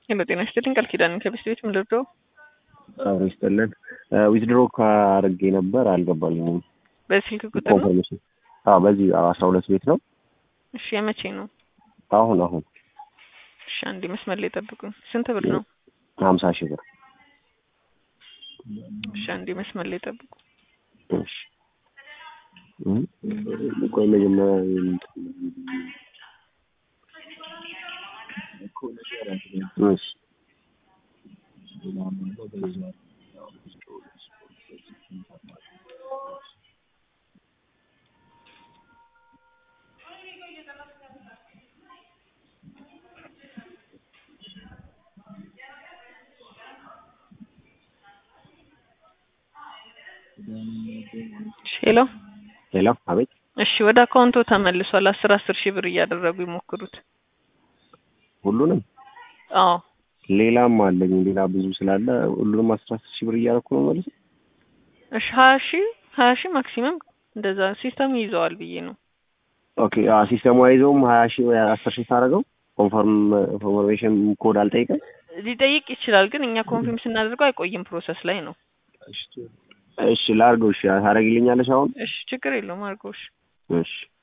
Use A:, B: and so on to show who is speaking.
A: ሄሎ ጤና ይስጥልኝ ቃል ኪዳን ከቤት ቤት ምን ልርዳው?
B: አብሮ ይስጥልን። ዊዝድሮ ካርጌ ነበር አልገባልኝም።
A: በስልክ ቁጥር ነው?
B: ኮንፈርሜሽን አዎ፣ በዚህ አስራ ሁለት ቤት ነው።
A: እሺ የመቼ ነው?
B: አሁን አሁን
A: እሺ አንዴ መስመር ላይ ጠብቁኝ። ስንት ብር ነው?
B: ሀምሳ ሺህ ብር።
A: እሺ አንዴ መስመር ላይ ጠብቁ።
B: እሺ እም፣ ቆይ መጀመሪያ እሺ
A: እሺ ሄሎ
B: ሌላ አቤት
A: እሺ ወደ አካውንቶ ተመልሷል። አስር አስር ሺህ ብር እያደረጉ ይሞክሩት።
B: ሁሉንም
A: አዎ
B: ሌላም አለኝ ሌላ ብዙ ስላለ ሁሉንም አስራ አስር ሺህ ብር እያደረኩ ነው ማለት ነው።
A: እሺ ሀያ ሺህ ሀያ ሺህ ማክሲመም እንደዛ ሲስተም ይይዘዋል ብዬ ነው።
B: ኦኬ አዎ፣ ሲስተሙ አይዘውም ሀያ ሺህ ወይ አስር ሺህ ታደርገው ኮንፈርም ኢንፎርሜሽን ኮድ አልጠይቀም።
A: ሊጠይቅ ይችላል፣ ግን እኛ ኮንፊርም ስናደርገው አይቆይም፣ ፕሮሰስ ላይ ነው።
B: እሺ ላድርገው። እሺ ታደርጊልኛለሽ አሁን?
A: እሺ ችግር የለውም አድርገው። እሺ
B: እሺ